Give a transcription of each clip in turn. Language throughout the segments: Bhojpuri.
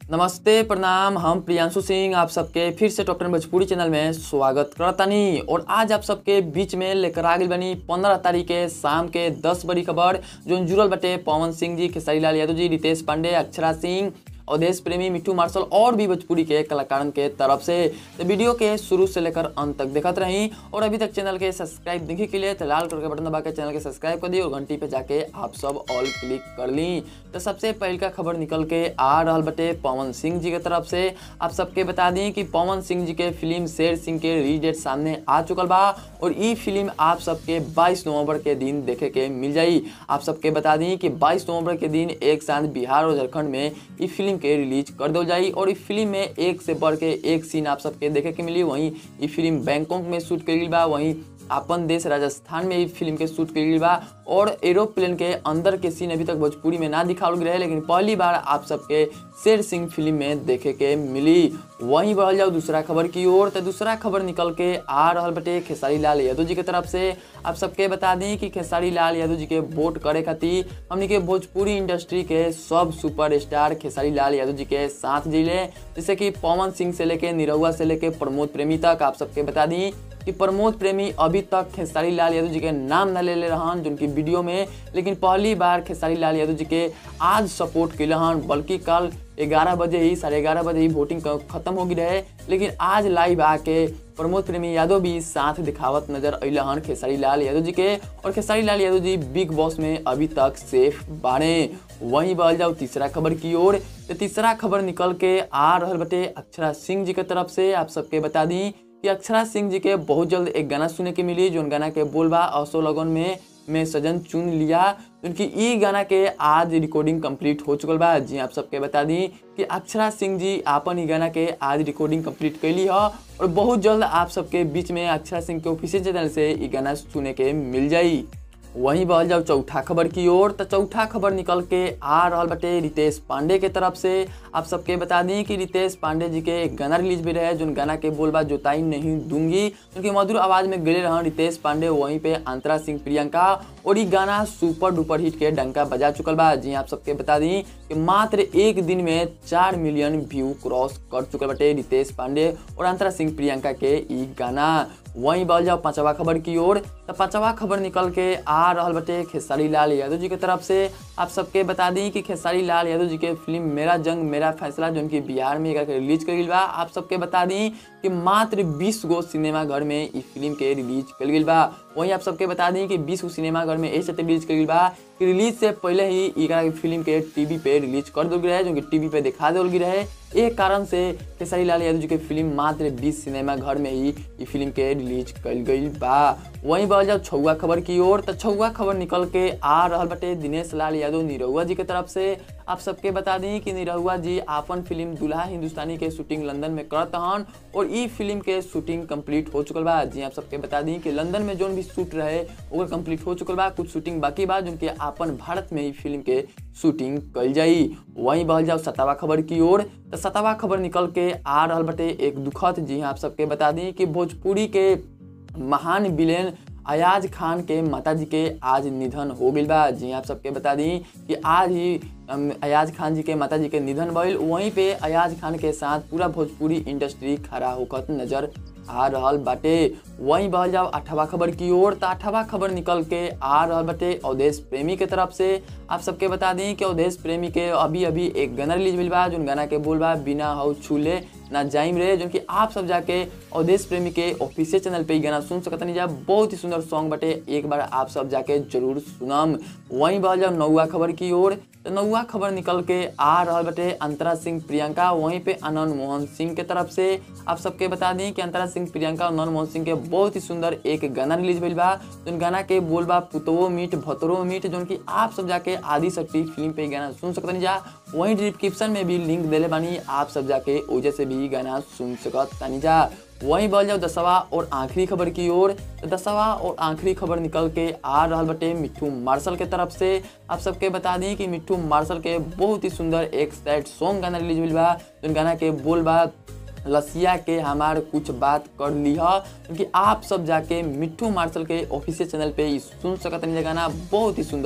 नमस्ते प्रणाम हम प्रियांशु सिंह आप सबके फिर से डॉक्टर भोजपुरी चैनल में स्वागत करतानी और आज आप सबके बीच में लेकर आ गई बनी पंद्रह तारीख के शाम के दस बड़ी खबर जो जुड़ल बटे पवन सिंह जी खेसारी लाल यादव जी रितेश पांडे अक्षरा सिंह अवधेश प्रेमी मिट्टू मार्शल और भी भोजपुरी के कलाकारन के तरफ से तो वीडियो के शुरू से लेकर अंत तक देखत रही और अभी तक चैनल के सब्सक्राइब देखे के लिए तो लाल कलर के बटन दबा के चैनल के सब्सक्राइब कर दी और घंटी पे जाके आप सब ऑल क्लिक कर ली तो सबसे पहल का खबर निकल के आ रहा बटे पवन सिंह जी के तरफ से आप सबके बता दी कि पवन सिंह जी के फिल्म शेर सिंह के रिलीज डेट सामने आ चुकल बा और ई फिल्म आप सबके 22 नवंबर के दिन देखे के मिल जाई आप सबके बता दी कि 22 नवंबर के दिन एक साथ बिहार और झारखंड में ई फिल्म के रिलीज कर दो जाई और इस फिल्म में एक से बढ़ के एक सीन आप सबके देखे के मिली वहीं ये फिल्म बैंकॉक में शूट करी बा वहीं अपन देश राजस्थान में इस फिल्म के शूट करी बा और एरोप्लेन के अंदर के सीन अभी तक भोजपुरी में ना दिखावल गए लेकिन पहली बार आप सबके शेर सिंह फिल्म में देखे के मिली वहीं बढ़ल जाओ दूसरा खबर की ओर तो दूसरा खबर निकल के आ रहा बटे खेसारी लाल यादव जी के तरफ से आप सबके बता दी कि खेसारी लाल यादव जी के वोट करे खातिर हमने के भोजपुरी इंडस्ट्री के सब सुपर स्टार खेसारी लाल यादव जी के साथ जिले जैसे कि पवन सिंह से लेके निरहुआ से लेके प्रमोद प्रेमी तक आप सबके बता दी कि प्रमोद प्रेमी अभी तक खेसारी लाल यादव जी के नाम न ले ले रहन जिनकी वीडियो में लेकिन पहली बार खेसारी लाल यादव जी के आज सपोर्ट कैल हन बल्कि कल ग्यारह बजे ही साढ़े ग्यारह बजे ही वोटिंग खत्म हो गई रहे लेकिन आज लाइव आके प्रमोद प्रेमी यादव भी साथ दिखावत नजर अल हन खेसारी लाल यादव जी के और खेसारी लाल यादव जी बिग बॉस में अभी तक सेफ बाड़े वहीं बढ़ जाओ तीसरा खबर की ओर तो तीसरा खबर निकल के आ रहा बटे अक्षरा सिंह जी के तरफ से आप सबके बता दी कि अक्षरा सिंह जी के बहुत जल्द एक गाना सुने के मिली जो गाना के बोलबा असो लगन में में सजन चुन लिया उनकी ई गाना के आज रिकॉर्डिंग कंप्लीट हो चुकल बा जी आप सबके बता दी कि अक्षरा सिंह जी आपन ई गाना के आज रिकॉर्डिंग कंप्लीट कैली है और बहुत जल्द आप सबके बीच में अक्षरा सिंह के ऑफिशियल चैनल से ई गाना सुने के मिल जाई वहीं बढ़ जाओ चौथा खबर की ओर तो चौथा खबर निकल के आ रहा बटे रितेश पांडे के तरफ से आप सबके बता दी कि रितेश पांडे जी के एक गाना रिलीज भी रहे जो गाना के बोलबा जोताई नहीं दूंगी उनकी मधुर आवाज में गले रहा रितेश पांडे वहीं पे अंतरा सिंह प्रियंका और ये गाना सुपर डुपर हिट के डंका बजा चुकल बा जी आप सबके बता दी कि मात्र एक दिन में चार मिलियन व्यू क्रॉस कर चुकल बटे रितेश पांडे और अंतरा सिंह प्रियंका के ई गाना वहीं बढ़ जाओ पांचवा खबर की ओर तो पांचवा खबर निकल के आ रहा बटे खेसारी लाल यादव जी के तरफ से आप सबके बता दी कि खेसारी लाल यादव जी के फिल्म मेरा जंग मेरा फैसला जो उनकी बिहार में एक रिलीज कर बा आप सबके बता दी कि मात्र 20 गो सिनेमा घर में इस फिल्म के रिलीज कर गई बा वहीं आप सबके बता दी कि 20 गो सिनेमा घर में ऐसे रिलीज कर बा कि रिलीज से पहले ही एक फिल्म के टीवी पे रिलीज कर दो रहे जो कि टीवी पे दिखा दो रहे एक कारण से खेसारी लाल यादव जी के फिल्म मात्र 20 सिनेमा घर में ही ये फिल्म के रिलीज कल गई बा वहीं बढ़ जाओ छुआ खबर की ओर तो छुआ खबर निकल के आ रहा बटे दिनेश लाल यादव निरहुआ जी के तरफ से आप सबके बता दी कि निरहुआ जी आपन फिल्म दुल्हा हिंदुस्तानी के शूटिंग लंदन में करत हन और ई फिल्म के शूटिंग कंप्लीट हो चुकल बा जी आप सबके बता दी कि लंदन में जोन भी शूट रहे ओकर कंप्लीट हो चुकल बा कुछ शूटिंग बाकी बा जो आपन भारत में ही फिल्म के शूटिंग कल जाई वहीं बढ़ जाओ सतावा खबर की ओर तो सतावा खबर निकल के आ रहा बटे एक दुखद जी आप सबके बता दी कि भोजपुरी के महान विलेन अयाज खान के माता जी के आज निधन हो गई बा जी आप सबके बता दी कि आज ही अयाज खान जी के माता जी के निधन भइल वहीं पे अयाज खान के साथ पूरा भोजपुरी इंडस्ट्री खड़ा होकर नजर आ रहा बाटे वहीं बहल जाओ अठवा खबर की ओर तो अठवा खबर निकल के आ रहा बाटे अवधेश प्रेमी के तरफ से आप सबके बता दी कि अवधेश प्रेमी के अभी अभी एक गाना रिलीज मिल बा जो गाना के बोल बा बिना हाउ छूले ना जाइम रहे जो कि आप सब जाके अवधेश प्रेमी के ऑफिशियल चैनल पे ही गाना सुन सकते नहीं जा बहुत ही सुंदर सॉन्ग बटे एक बार आप सब जाके जरूर सुनम वहीं बहल जाओ नौवा खबर की ओर तो नौवा खबर निकल के आ रहा बटे अंतरा सिंह प्रियंका वहीं पे आनंद मोहन सिंह के तरफ से आप सबके बता दी कि अंतरा सिंह प्रियंका और आनंद मोहन सिंह के बहुत ही सुंदर एक गाना रिलीज भइल बा जो गाना के बोल बा पुतवो मीट भतरो मीट जो कि आप सब जाके आदि शक्ति फिल्म पे गाना सुन सकते नहीं जा वहीं डिस्क्रिप्शन में भी लिंक दिले बानी आप सब जाके वजह से भी गाना सुन सकत नहीं जा वहीं बढ़ जाओ दसवा और आखिरी खबर की ओर तो दसवा और आखिरी खबर निकल के आ रहा बटे मिट्टू मार्शल के तरफ से आप सबके बता दी कि मिट्टू मार्शल के बहुत ही सुंदर एक सैड सॉन्ग गाना रिलीज मिल बा जो गाना के बोल बा लसिया के हमार कुछ बात कर ली है क्योंकि आप सब जाके मिट्टू मार्शल के ऑफिशियल चैनल पे ही सुन सकत नहीं गाना बहुत ही सुंदर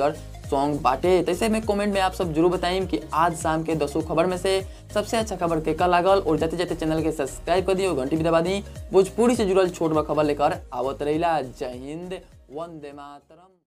सॉन्ग बाटे तैसे में कमेंट में आप सब जरूर बताइम कि आज शाम के दसों खबर में से सबसे अच्छा खबर के का लागल और जाते जाते चैनल के सब्सक्राइब कर दी और घंटी भी दबा दी भोजपुरी से जुड़ल छोट बड़ खबर लेकर आवत रहिला जय हिंद वंदे मातरम